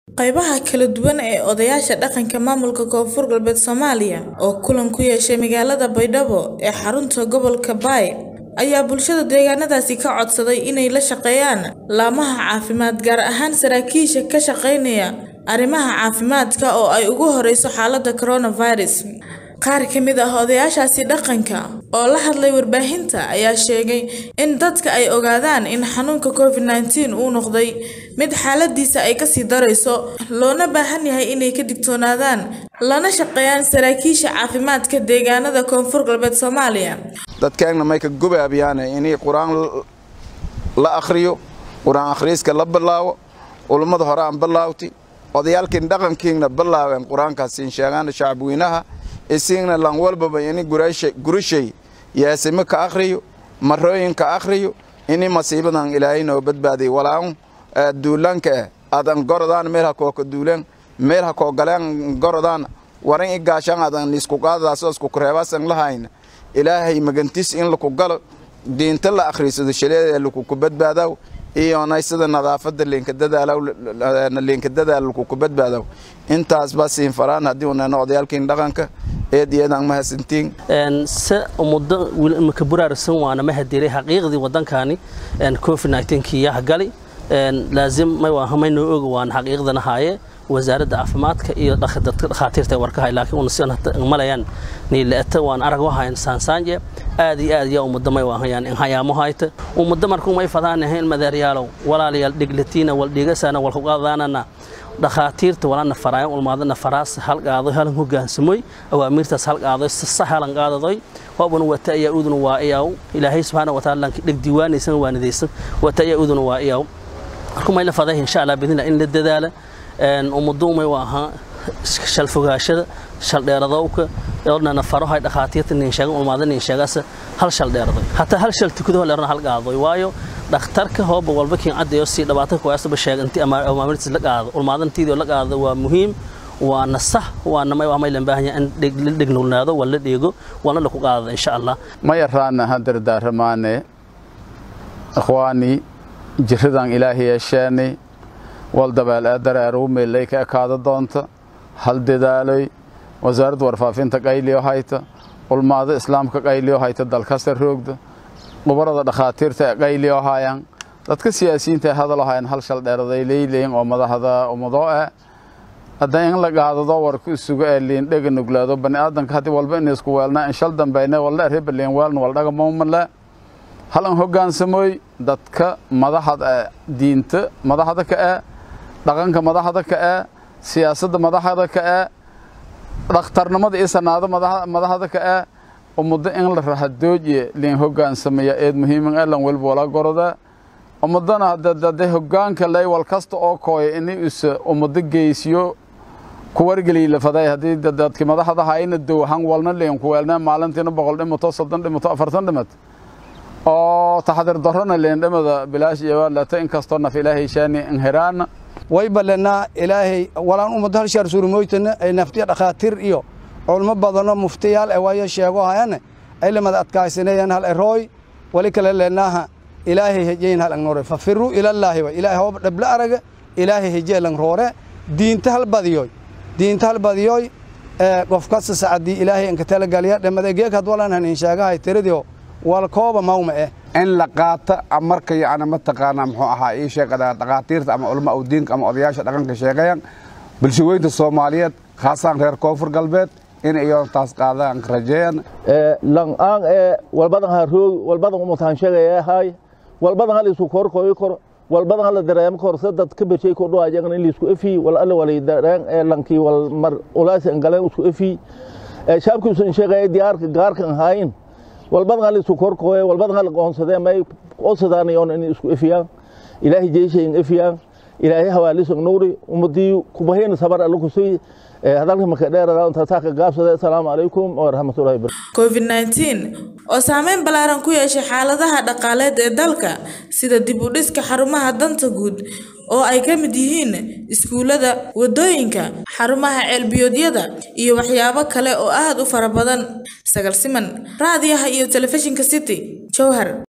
Qaybaha kala duwan ee odayaasha dhaqanka maamulka Koonfur Galbeed Soomaaliya oo kulan ku yeeshay magaalada Baydhabo ee xarunta gobolka Bay ayaa bulshada deegaanadaasi ka codsaday inay la shaqeeyaan laamaha caafimaad gaar ahaan saraakiisha ka shaqeynaya arrimaha caafimaadka oo ay ugu horeyso xaaladda coronavirus. Qaar ka mid ah odayaashaasi dhaqanka oo la hadlay warbaahinta ayaa sheegay in dadka ay ogaadaan in xanuunka Covid-19 uu noqday mid xaaladiisa ay kasii dareyso, loona baahan yahay inay ka digtoonaadaan lana shaqeeyaan saraakiisha caafimaadka deegaanada Koonfur Galbeed Soomaaliya. dadkeena may ka gubaabiyaan inay quraan la akhriyo quraan akhriiska la bilaawo ulummada hore aan bilaawti odayaalkiin dhaqankiina bilaaween quraankaasiin sheegaan shacabweynaha isiigna lan walbaba ini gurishay yaasime ka akhriyo marooyin ka akhriyo ini masiibadan ilaahay noo badbaadiy walaan duulanka eh adan gorodaan meel ha kooka duulan meel ha koo galeen gorodaan waran i gaashaan adan isku qaadadaas isku kureebaasan lahayn ilaahay magantis in laku galo diinta la akhriisado shaleeda lakuku badbaadaw iyonay sida nadaafada leenka dadaalaw leenka dadaal lakuku badbaadaw intaas baa siin faraan haddii unana odayaalkiin dhaqanka eed iyadan ma hasantiin se muddo imika buraarsan waana ma hadiray xaqiiqdii waddankani covid-19 kiyaha gali laazim may wahamay noo oga waan xaqiiqdana haaye wasaaradda caafimaadka iyo dadka dhakhaatiirta warkahay laakiin una sidan malayaan niilaata waan arag wahayn saansaanje aad iyo aad yaa ummadda may wahayaan in hayaamo hayta ummadda markuu may fadaan ahayn madeeryaalow walaalayaal dhiglatiina wal dhigasana wal kuqaadaanana dhakhaatiirta walana faraayan ulmaadana faraas halqaadoy halan hogaansamoy awaamiirtaas halqaadoy sasa halan qaadadoy waabuna wata ayaa uduna waa iyaw ilaahay subxaana wataala lanki dheg diiwaanaysan waanidaysan wata ayaa uduna waa iyaw markuu may la faday insha allah bidnillah in la dadaala ummaddu may waa ahaa shal fogaashada shal dheeradowka odnana farahay dhakhaatiirta nin sheegan ulmaada nin sheegasa hal shal dheeradoy hataa hal shal tukado leerna hal qaadoy waayo dhakhtarka hooba walba kiin caddeeyo si dhibaato kuwaasaba sheeganti ama amaamirtiis la qaado ulmaadantiidii la qaado waa muhiim waana sax waana may waa may lan baahan yahay in la dhignulnaado waa la dheego waana la ku qaadada insha allah ma yaraana hadardaaramaane ikhwaani jiradan ilaahay yeesheenay wal dabeel ee dareeru meelay ka ekaada doonta hal dadaaloy wasaaradda warfaafinta qayliyo hayta ulmaada islaamka qayliyo hayta dalkasta roogda dhubarada dhakhaatiirta ee qayliyo hayaan dadka siyaasiyiinta ee hadalo hayaan hal shal dheeraday leeyleyin oo madaxda ummado eh hadda in la qaadado warku isugu ee liin dhega nuglaado bani aadanka haddii walba in isku weelnaa in shal dambayne walda reba liin weelna waldhaga mawmale halan hoggaansamooy dadka madaxda diinta madaxda ka ee dhaqanka madaxda ka ee siyaasadda madaxda ka ee dhakhtarnimada iyo sanaado madaxda ka ee ummaddo in la rahadoojiye liin hoggaansamaya eed muhiiman ee lan welba wala goroda ummadana dade hoggaanka lay wal kasta oo kooya ini isa ummaddo geysiyo ku wargeliy lafaday haddii dadki madaxda hayna dow han walna liin ku weelnaa maalintiina boqol dhimato soddon dhimato afartan dhimat oo taxdir darrona liin dhimada bilaash iyo waalata inkastoo naf ilaahay shaani inhiraana way ballanaa ilaahay walaan ummadda hal shaar suurmoytana ay naftiya dhakhaatiir iyo culmo badanoo muftiyaal ee waayo sheego hayane ay lamada adkaysanayaan hal erooy wali kale leenaaha ilaahay hejeyn hal angnore fafiruu ilallaahi wa ilaahay hooba dhabla araga ilaahay hejee lang roore diinta hal badiyoy diinta hal badiyoy qof kasta sacadii ilaahay anka talagaliya dhamadegeek had walan hanin sheegahay tiradio wal kooba mawma eh in la qaata marka yacni mataqaanaa muxuu ahaa ii sheegada dhakhaatiirta ama culama u diinka ama odayaasha dhaqanka sheegayaan bulshaweynta soomaaliyeed khaasaan reer koonfur galbeed in iyo taas qaadaan rajeeyan lang-aan ee walbadan ha roog walbadan umatahan sheegaya hay walbadan hal isku kor koy kor walbadan hal dareem kor sadad ka bershay ko dho ajagan in isku efi wal alla wal dareen ee lanki wal mar ulaas galeen isku efi ee shaabku sun sheegay diyaarka gaarkan hayn walbadan hal isku kor koy walbadan hal qoonsadee may qoonsadaan yoon in isku efiyaan ilaahi jeeshay in efiyaan ilaahi hawaalis nuuri ummadii kubaheen sabar alla kusii hadalka marka dheerada inta taaka gaabsada assalaamu calaykum waraxmatullahi wabarakatuh covid-19 oo saameyn ballaaran ku yeeshay xaaladaha dhaqaaleed ee dalka sida dib u dhiska xarumaha danta guud oo ay ka mid yihiin iskuulada wadooyinka xarumaha ceelbiyoodyada iyo waxyaabo kale oo aad u fara badan sagal siman raadiyaha iyo telefishinka city jowhar